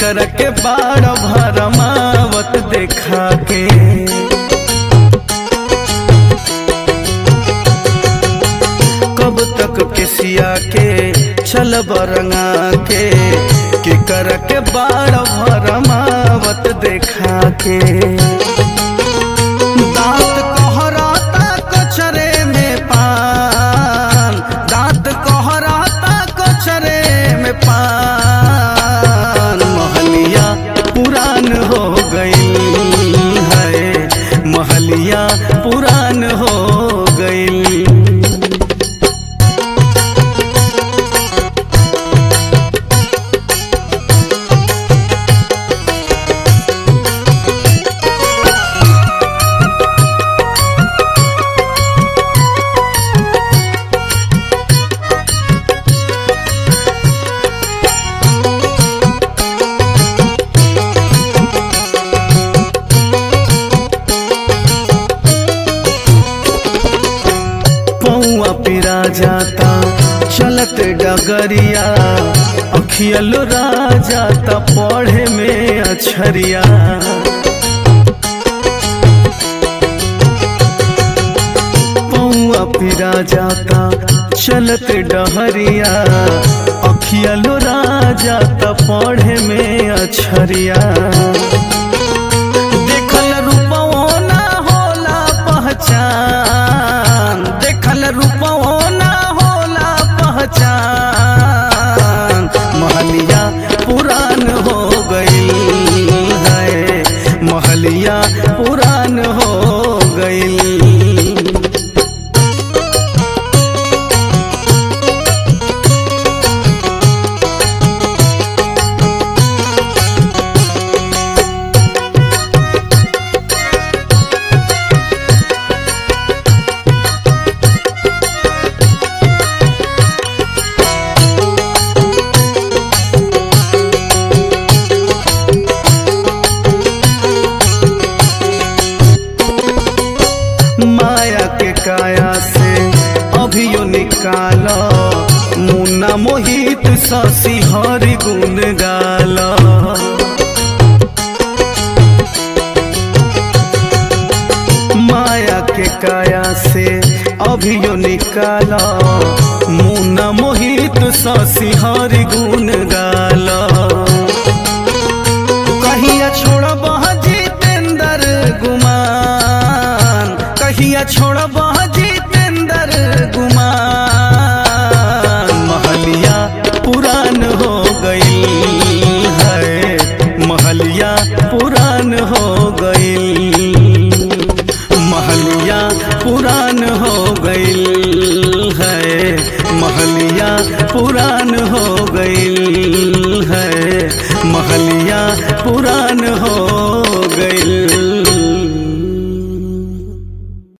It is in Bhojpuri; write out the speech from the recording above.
केकर के बाड़ भरमावत देखा के कब तक किसिया के छल बरंगा के केकर के बाड़ भरमावत देखा के दांत कहराता कचरे में पान दांत कहराता कचरे में पान महलिया पुरान हो गई है महलिया पुरान हो गई पौआ पिरा जाता चलत डगरिया अखियल राजाता पढ़े में अछरिया पौआ पिरा जाता चलत डहरिया अखियल राजाता पढ़े में अछरिया देखल रूपवो ना होला पहचान देखल रूपवो ना होला पहचान महलिया पुरान हो गई है महलिया पुरान हो गई माया के काया से अभियो निकाल मुन्ना मोहित शशि हरि गुण गाल माया के काया से अभियो निकाल मुन्ना मोहित शशि हरि गुण गाल कहिया छोड़ब जितेंद्र गुमान कहिया छोड़ब जितेंद्र गुमान महलिया पुरान हो गई है महलिया पुरान हो गई महलिया पुरान हो गई है महलिया पुरान हो गई है महलिया पुरान हो गई